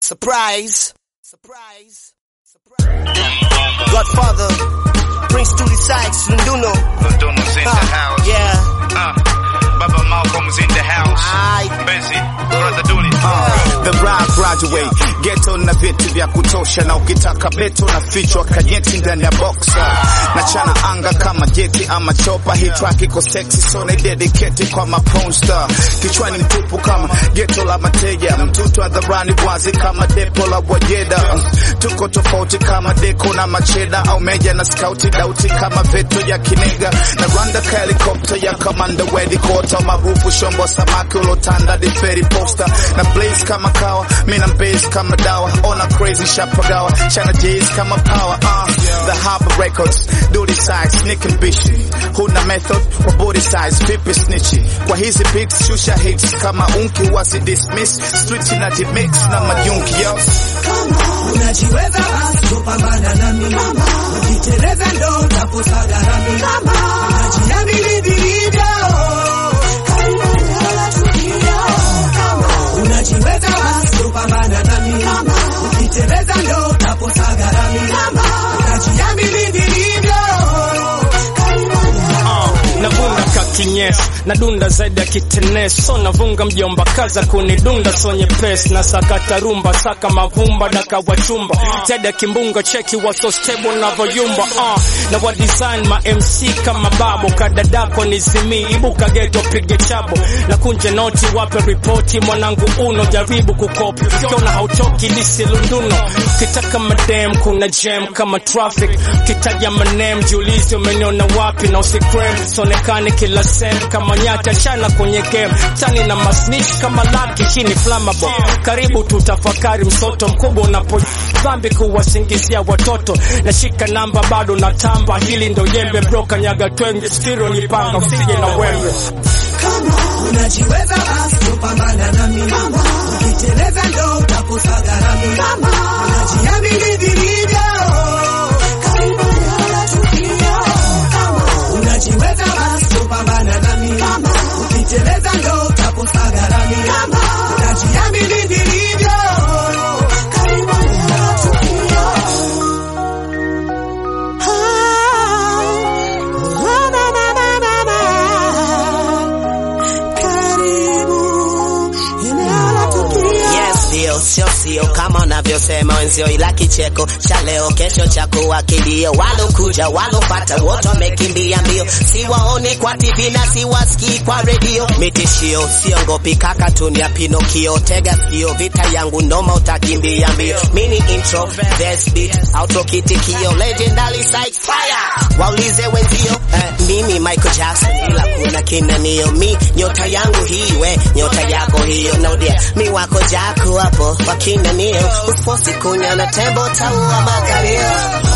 Surprise. Surprise. Surprise. Godfather. Prince Tuli Sykes, Lunduno. Lunduno's in the house. Yeah. Uh, Baba Malcolm's in the house. Aye. Busy. Brother Dooley. The rap graduate ghetto na vitu vya kutosha, na ukitaka beto na fichwa kajeti ndani ya boxer na chana anga kama jeti ama chopa. Hii track iko sexy so na dedicate kwa maponsta, kichwani mtupu kama ghetto la mateja, mtutu hadharani wazi kama depo la Wajeda. Tuko tofauti kama deko na macheda au meja na skauti dauti kama veto ya kinega na rwanda ka helikopta ya kamanda wedi kota maarufu shombo samaki ulotanda diferi posta na blaze kama kawa mina mbase kama dawa ona crazy shapagawa chana jays kama power uh, the harbor records duty size sneak and bishi huna method kwa body size vipi snitchi kwa hizi beats shusha hits kama unki wasi dismiss street na dimix na majunki yo Unajiweza basi kupambana nami, ukiteleza ndo utakosa gharami. Unajiamini vilivyo, unajiweza basi kupambana nami, ukiteleza ndo utakosa gharami. Unajiamini vilivyo navunga kakinyesi nadunda zaidi ya kitenes so navunga mjomba kaza kunidunda so nyepesi na sakata rumba saka mavumba daka wachumba zaidi ya kimbunga cheki waso stable navoyumba uh, na wa design ma MC kama babo kadadako nizimii ibuka geto pige chabo na kunje noti wape ripoti mwanangu uno jaribu kukopi kiona hautoki lisi lunduno kitaka madem kuna jam kama traffic kitaja manem jiulizi umeniona wapi na usikrem sonekane kila sem kama nyata chana kwenye game tani na masnish kama laki chini flammable karibu tutafakari msoto mkubwa unapo dhambi kuwasingizia watoto nashika namba bado na tamba hili ndo jembe bro kanyaga twenge stiro nipanga usije na wembe unajiweza basi kupambana nami, ukiteleza ndo utakosa gharami. Unajiamini vilivyo, unajiweza basi kupambana nami, ukiteleza ndo utakosa gharami. Unajiamini vilivyo, Yes, ndio sio sio kama unavyosema wenzio, ila kicheko cha leo kesho cha kuwa kilio. Walokuja walopata wote wamekimbia mbio, siwaoni kwa TV na siwasikii kwa redio. Mitishio siongopi kaka, tunia Pinokio, tega sikio, vita yangu noma, utakimbia mbio. Mini intro, verse beat, outro kitikio, legendary Sykes fire. Waulize wenzio, eh, mimi Michael Jackson, ila kuna kinanio, mi nyota yangu hii, we nyota yako hiyo, naudia mi wako jako hapo wakinanio, usiposi kunya na tembo taua makalio